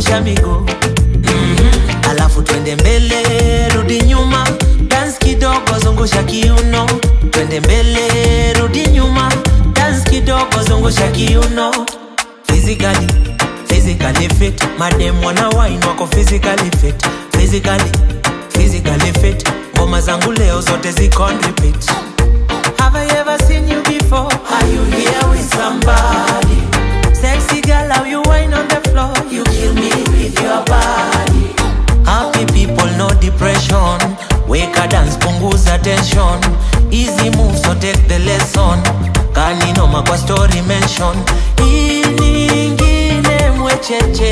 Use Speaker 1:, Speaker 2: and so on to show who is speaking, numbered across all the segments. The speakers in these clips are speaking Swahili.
Speaker 1: zungusha miguu mm-hmm. alafu twende mbele rudi nyuma dance kidogo zungusha kiuno twende mbele rudi nyuma dance kidogo zungusha kiuno physically physically fit madem wana wine wako physically fit physically physically fit ngoma zangu leo zote ziko on repeat Have I ever seen you before? Are you here with somebody? Sexy girl, how you wine on the floor? You kill me with your body. Happy people, no depression. Wake a dance, punguza tension. Easy move, so take the lesson. Kaninoma kwa story mention. Hii nyingine mwecheche.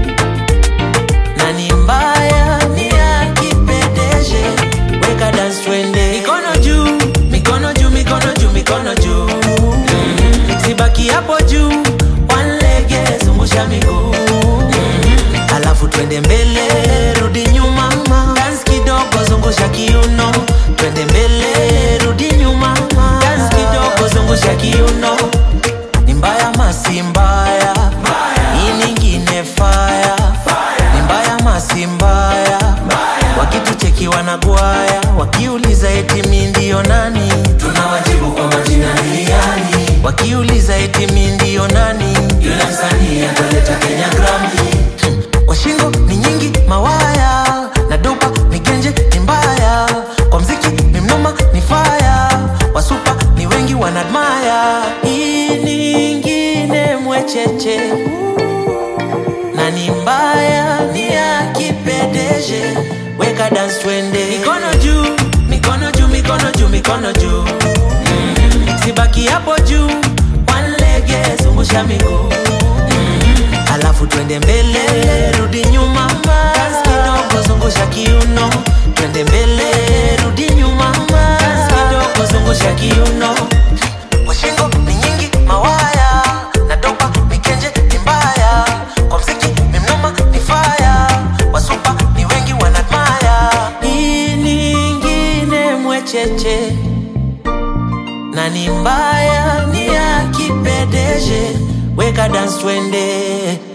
Speaker 1: Na ni mbaya ni ya kipedeje. Weka dance twende. Mikono juu, mikono juu, mikono juu, mikono juu. Mm. Sibaki hapo juu. One leg, zungusha miguu. Mm. Alafu twende mbele, rudi nyuma. Dance kidogo, zungusha kiuno. Twende mbele, rudi nyuma. Dance kidogo, zungusha kiuno. Ni mbaya masi mbaya. Hii nyingine fire. Ni mbaya masi mbaya. Wakitucheki wanagwaya, wakiuliza eti mi ndio nani, tunawajibu kwa majina ni yani. Wakiuliza eti mi ndio nani, yule msanii ataleta Kenya Grammy. Hmm. Kwa shingo ni nyingi mawaya, na dopa ni genje ni mbaya. Kwa mziki ni mnoma ni faya, wasupa ni wengi wanadmaya. Hii nyingine mwecheche na ni mbaya ni ya kipedeje weka dance twende mikono juu mikono juu mikono juu mikono juu mm. sibaki hapo juu one leg zungusha miguu mm. alafu twende mbele rudi nyuma dance kidogo zungusha kiuno twende mbele rudi nyuma dance kidogo zungusha kiuno kwa shingo ni nyingi mawaya na dopa mikenje ni mbaya kwa mziki ni mnoma ni faya wasupa ni wengi wanadmaya hii nyingine mwecheche na ni mbaya ni ya kipedeje weka dance twende